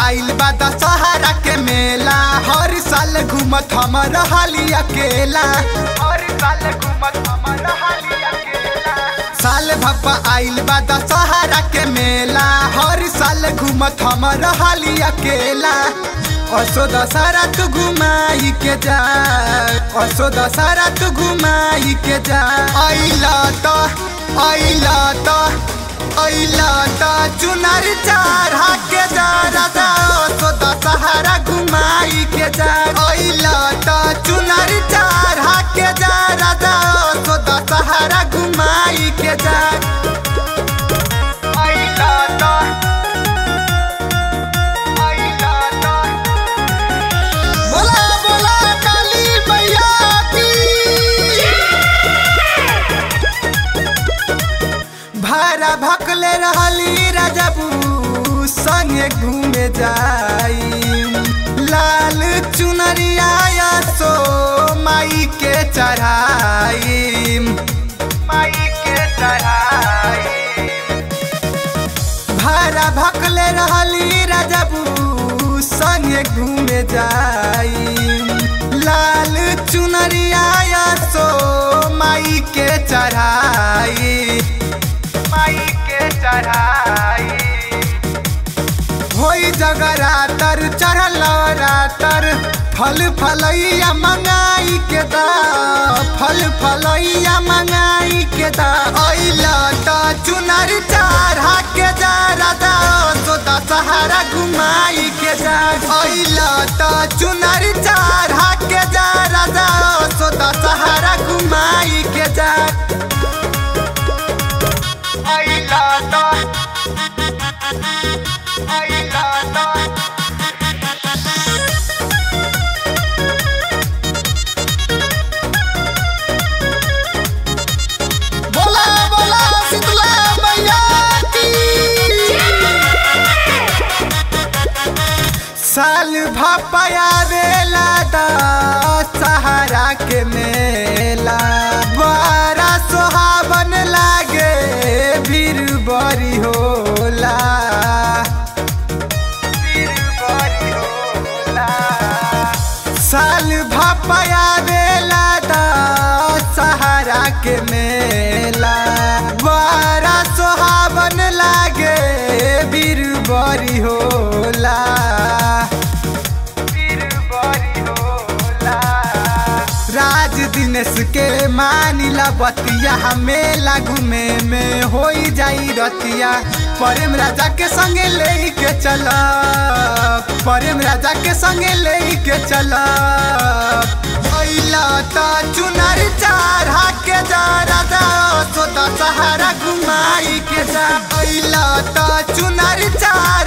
आइल बा दशहरा के मेला हर साल घूमत हमर हाली अकेला हर साल घूमत हमर हाली अकेला साल भप्पा आइल बा दशहरा के मेला हर साल घूमत हमर हाली अकेला असो दशहरा तू घुमाई के जा असो दशहरा तू घुमाई के जा आइला त आइला त आइला त चुनर चढ़ा के जा राजा असो दशहरा घुमाई के जा आइला त चुनर चढ़ा के जा राजा असो दशहरा घुमाई के जा आइला त आइला त बोला बोला काली मैया की भारा भकले रहली राजबू संगे घूमे जाई लाल चुनरिया सो माई के चढ़ाई माई के चढ़ाई भारा भकले रहली राजबू संगे घूमे जाई लाल चुनरिया सो माई के चढ़ाई माई के चढ़ाई होई जगरातर चढ़ल रातर फल फलैया मंगाई के दा फल फलैया मंगाई के दा अइला त चुनर चढ़ा के जा राजा सो दशहरा घुमाई के जा अइला त चुनर चढ़ा के जा राजा सो दशहरा घुमाई के जा अइला त अइला त बोला बोला शीतला मैया की साल भपया बेला दा सहारा के मेला बड़ा सोहावन लागे भीड़ बड़ी होला भीड़ बड़ी होला साल भपया बेला दा सहारा के मेला बड़ा सोहावन लागे बीर बड़ी होला बीर बड़ी होला राज दिनेश के मानिला बतिया मेला घूमे में होई जाई रतिया प्रेम राजा के संगे ले के चला प्रेम राजा के संगे ले के चला अइला त चुनर चढ़ा के जा राजा सो दशहरा घुमाई के जा अइला त चुनर चढ़ा